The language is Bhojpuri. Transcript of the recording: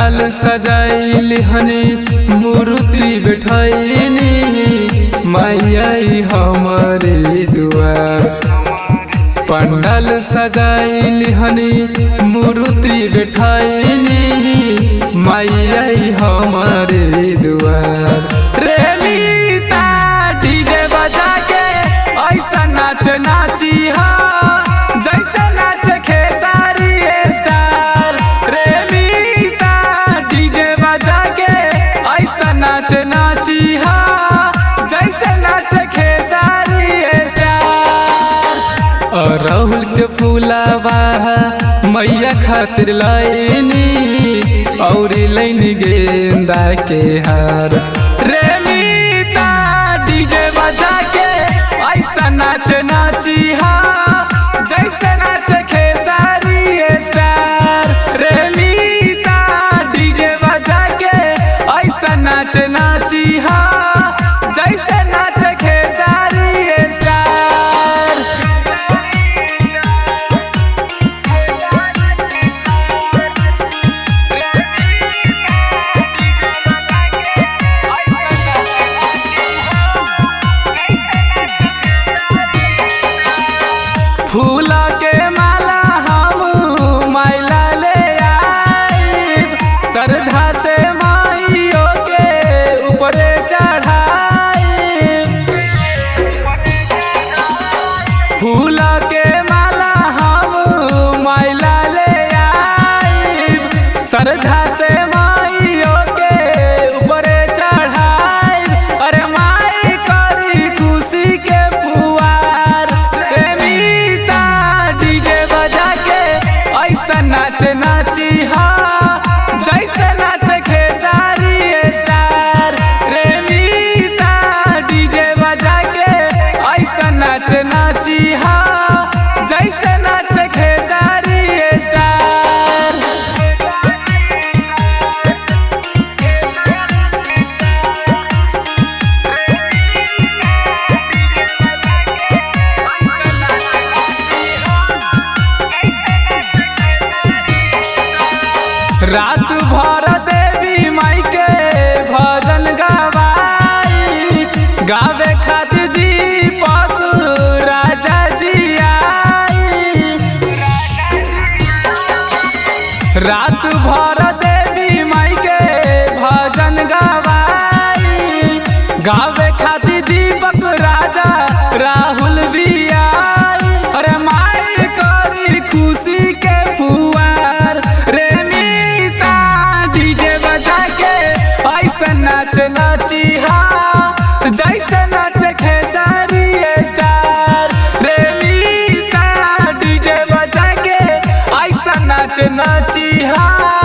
पंडाल सजाइल हनी मूर्ति बैठैनी मैया हमारे दुआर पंडाल सजाइल हनी मूर्ति बैठैनी मैया हमारे दुआर रे मीता डीजे बजा के ऐसा नाच नाची हा जैसे नाच खेसारी स्टार रे मीता डीजे बजा के ऐसा नाच नाची हा जैसे नाच खेसारी स्टार और राहुल के फूलावा मैया खातिर लाइनी और लैनी गेंदा के हार रे मीता डीजे बजा के ऐसा नाच नाची हा जैसे नाच खेसारी स्टार रे मीता डीजे बजा के ऐसा नाच नाची हा जैसे नाच खेसारी स्टार फूला के माला हम मैला ले आइब श्रद्धा से माइयो के ऊपरे चढ़ाइब फूला के माला हम मैला ले आइब श्रद्धा से माइयो के ऊपरे चढ़ाइब अरे माई करी खुशी के फुआर रे मीता डीजे बजा के ऐसा नाच नाची हा जैसे नाच खेसारी स्टार रे मीता डीजे बजा के ऐसा नाच नाची हा जैसे नाच खेसारी स्टार रात भर देवी माई के भजन गवाई गावे खातिर दीपक राजा जी आई रात भर देवी माई के भजन गवाई गावे खातिर दीपक राजा राहुल भी आई अरे माई करी खुशी के फुआर रे मीता डीजे बजा के ऐसा नाच नाची हा जैसे नाच खेसारी स्टार रे मीता डीजे बजा के ऐसा नाच नाची हा